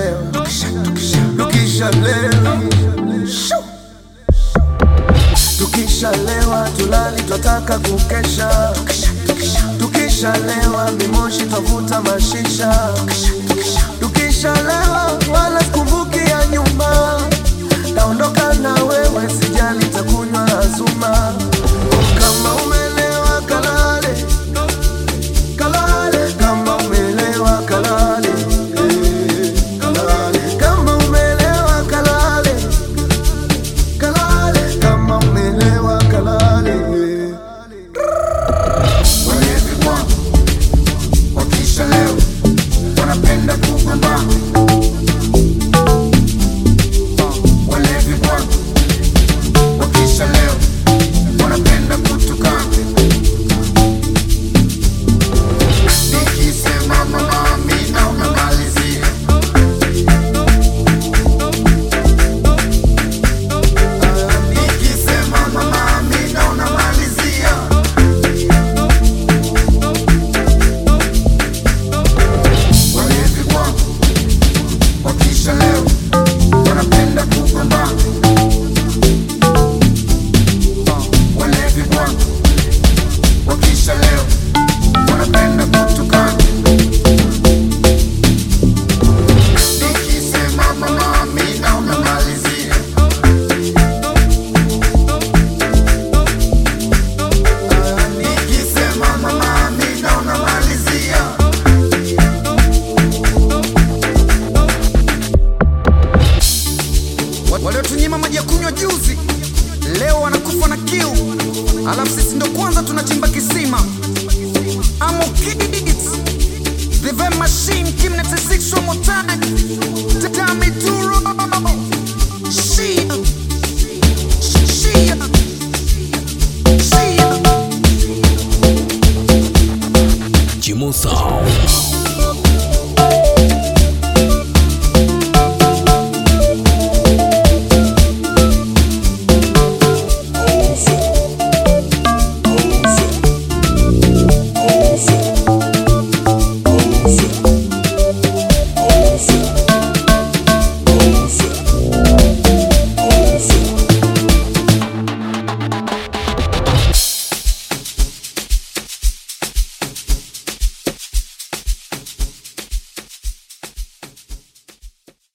tukishalewa tukishalewa Shoo! tukishalewa tulali twataka kukesha tukishalewa mimoshi twavuta mashisha tukishalewa wala sikumbuki ya nyuma taondoka na wewe sijali takunywa azuma kama umelewa kalale kalale kama umelewa kalale eh, kalale kama umelewa kalale kalale kama umelewa kalale Walevi kwangu wakishalewa wanapenda kugombana. Walevi kwangu wakishalewa wanapenda kutukana. Nikisema mama Amina unamalizia. Nikisema mama Amina unamalizia. Walevi kwangu wakishalewa wanapenda kugombana. Walevi kwangu wakishalewa wanapenda kutukana. Nikisema mama Amina unamalizia. Nikisema mama Amina unamalizia. waliotunyima maji ya kunywa juzi leo wanakufa na kiu, alafu sisi ndo kwanza tunachimba kisima. Amo kids the Vem machine Kim 96 one more time Tami Duro Shia Shia Shia Jimo Sound.